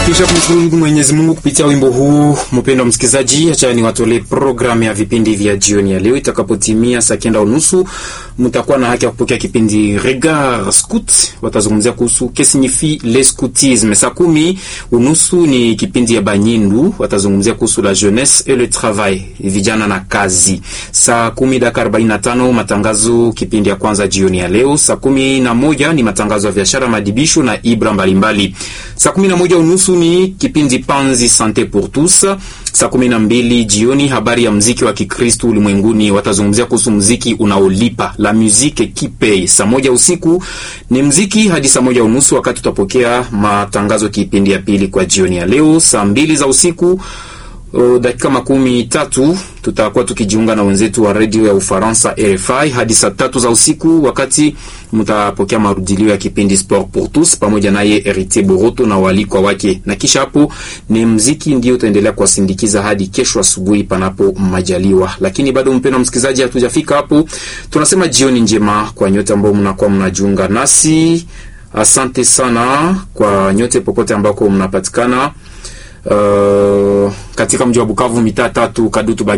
Kisha kumshukuru Mwenyezi Mungu kupitia wimbo huu, mpendwa msikilizaji, acha ni watolee programu ya vipindi vya jioni ya leo. Itakapotimia saa kenda unusu, mtakuwa na haki ya kupokea kipindi Regard Scout, watazungumzia kuhusu que signifie le scoutisme. Saa kumi unusu ni kipindi ya Banyindu, watazungumzia kuhusu la jeunesse et le travail, vijana na kazi. Saa kumi dakika arobaini na tano matangazo, kipindi ya kwanza jioni ya leo. Saa kumi na moja ni matangazo ya biashara, madibisho na ibra mbalimbali. Saa kumi na moja unusu ni kipindi Panzi Sante pour tous. Saa kumi na mbili jioni habari ya mziki wa Kikristu ulimwenguni, watazungumzia kuhusu mziki unaolipa la musique qui paye. Saa moja usiku ni mziki hadi saa moja unusu, wakati tutapokea matangazo kipindi ya pili kwa jioni ya leo. Saa mbili za usiku Uh, dakika makumi tatu tutakuwa tukijiunga na wenzetu wa redio ya Ufaransa RFI hadi saa tatu za usiku, wakati mtapokea marudilio ya kipindi Sport pour tous pamoja naye Heritier Boroto na walikwa wake, na kisha hapo ni mziki ndio utaendelea kuwasindikiza hadi kesho asubuhi panapo majaliwa. Lakini bado mpendwa msikilizaji, hatujafika hapo. Tunasema jioni njema kwa nyote ambao mnakuwa mnajiunga nasi. Asante sana kwa nyote popote ambako mnapatikana Uh, katika mji wa Bukavu mitaa tatu Kadutu